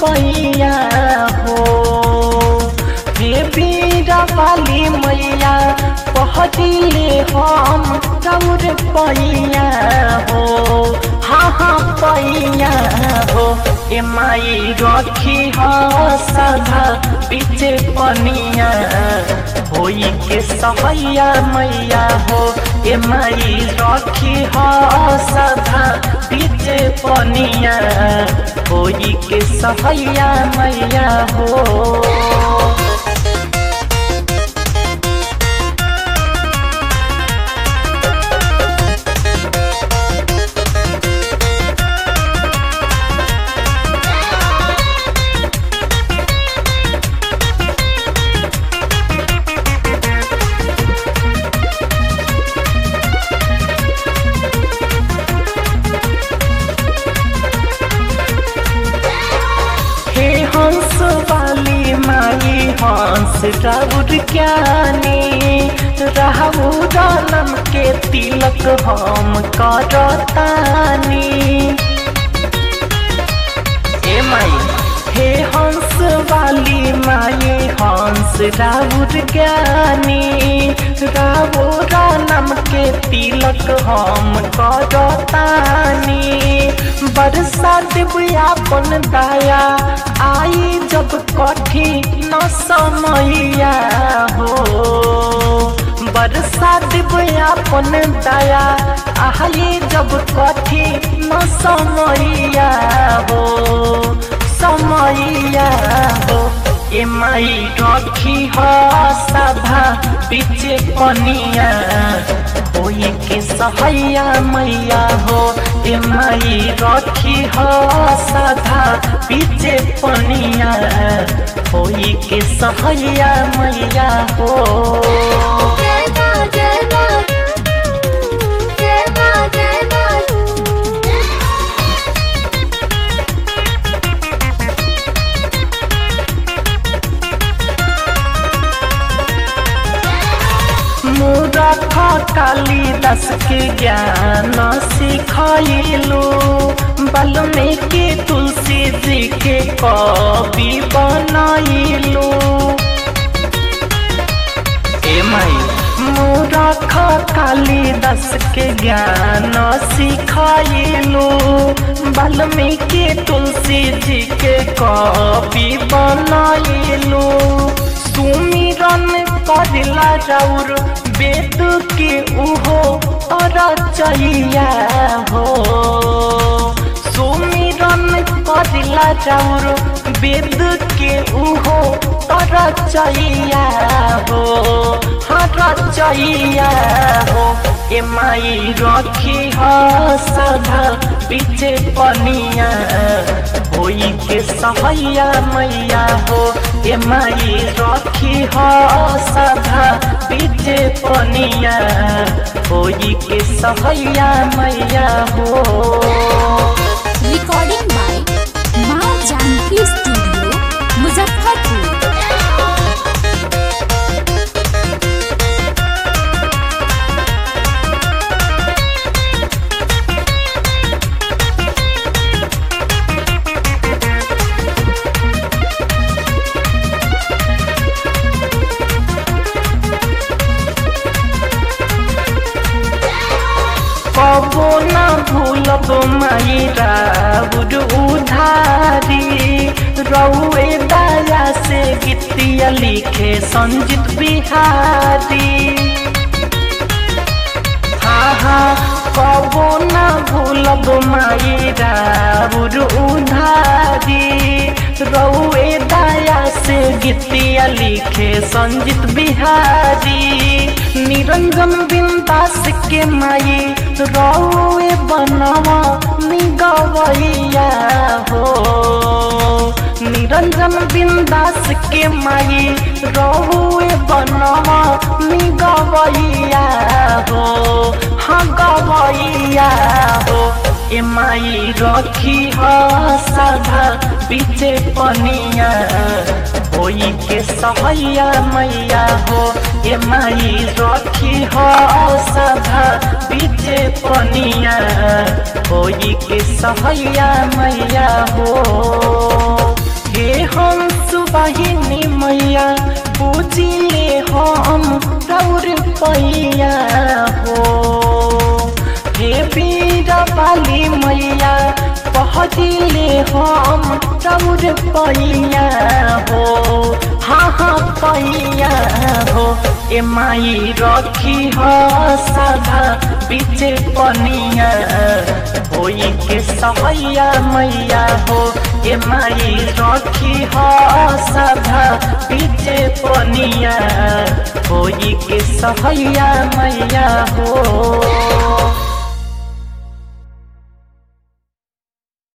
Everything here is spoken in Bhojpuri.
पैया हो हे बीरा वाली मैया पहदिले हम रौर पैया हो हाँ हाँ पैया हो ए माई रखी ह सदा पीछे पनिया होई के सहैया मैया हो ए माई रखी ह सदा पीछे पनिया होई के सहैया मैया हो हे हंस वाली माई हंस राउर ज्ञानी रहू रानम के तिलक हम करतानी ए माई हे हंस वाली माई हंस राउर ज्ञानी रावो रानम के तिलक हम करतानी बरसा देव अपन दया आई जब कठिन समैया हो बरसा देव अपन दया आई जब कठिन समैया हो समैया हो ए माई रखी ह सभा पीछे पनिया होई के सहैया मैया हो ए माई रखी ह सभा पीछे पनिया होई के सहैया मैया हो जय मां जय मां जय मां जय मां मूरख कालिदास के ज्ञान सिखैलू वाल्मीकि तुलसी जी के कवि बनैलू ए माई मूरख कालिदास के ज्ञान सिखैलू वाल्मीकि तुलसी जी के कवि बनैलू सुमिरन करला राउर वेद के उहो रचैया हो सुमिरन करला राउर वेद के उहो रचैया हो हाँ रचैया हो ए माई रखी ह सदा पीछे पनिया होई के सहैया मैया हो ए माई रखी ह सदा पीछे पनिया होई के सहैया मैया हो रिकॉर्डिंग बाय मां जानकी स्टूडियो मुजफ्फरपुर कबो न भूलब माई राउर उधारी रउए दया से गीतिया लिखे संजीत बिहारी हाँ हाँ कबो न भूलब माई राउर उधारी रउए दया से गीतिया लिखे संजीत बिहारी निरंजन बिंदास के माई रउए बनवा निगवैया हो निरंजन बिंदास के माई रहुए बनवा निगवैया हो हाँ गवैया हो ए माई रखी ह सदा पीछे पनिया होई के सहैया मैया हो ए माई रखी ह सदा पीछे पनिया होई के सहैया मैया हो बहिनी मैया पूजिले हम रौर पैया हो हे वीर बाली मैया पहदिले हम रौर पैया हो हाँ हाँ पैया हो ए माई रखी ह सदा बीच पनिया होई के सहैया मैया हो ए माई रखी ह सदा बीच पनिया होई के सहैया मैया हो